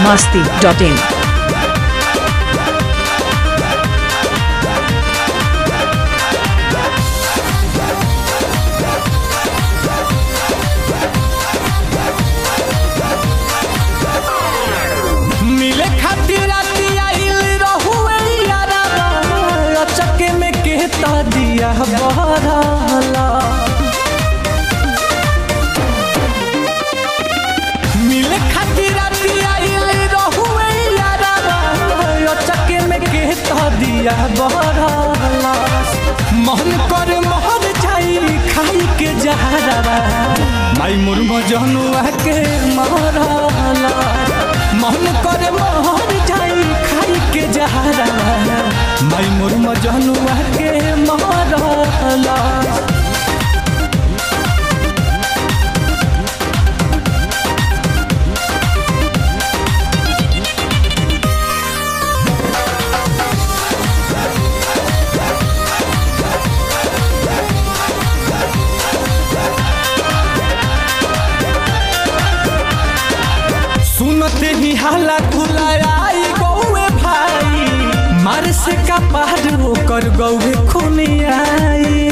masti.in. मिले खातिर राती आइल रहुए याराबा अचके में कहता दिया बहराला मिले खातिर राती आइल रहुए याराबा अचके में कहता दिया बहराला मन कर मोहर जाई खाई के जहरावा माई मुर्म जनुआ के माराला मन करे मोहर जाई खाई के जहरा माई मोर मजनुआ के मारला सुनते ही हाला खुलायाई गौए भाई मार से का पार होकर गौए खूनी आई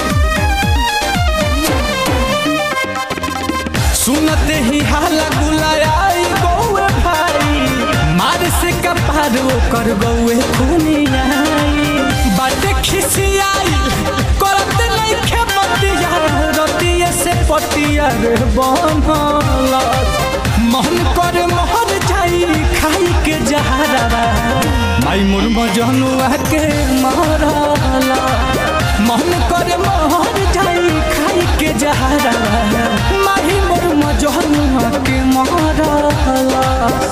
सुनते ही हाला गुलायाई गौए भाई मार से का पार होकर गौए खूनी आई बाटे खिसियाई करत नहीं खेपतिया रतिये से पतिया रे बनला मन कर मोहर जाई खाई के जहरा माई मोर मजनुआ के मारला मन कर मोहर जाई खाई के जहरा माही मोर मजनुआ के मारला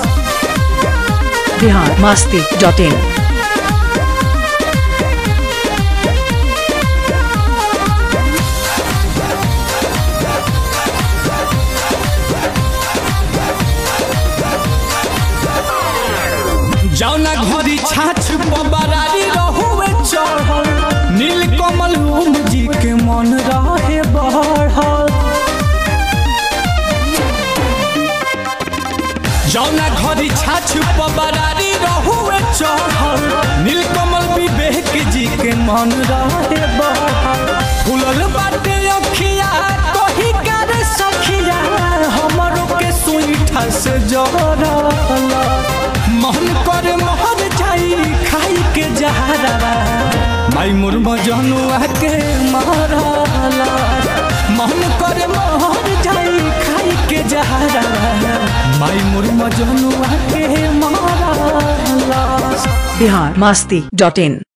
Bihar masti.in. जौना घरी छाछ बबरारी रहुए चढ़ल नील कमल ओम जी के मन रहे बढ़ल जौना घरी छाछ बबरारी रहुए चढ़ल नील कमल विवेक जी के मन रहे बढ़ल फुलल बाटे अखिया कही कर सखिया हमरो के सुईठा से जरल मन कर मोहर जाई खाई के जहरा माई मोर मजनुआ के मारला मन कर मोहर जाई खाई के जहरा माई मोर मजनुआ के मारला Bihar masti.in.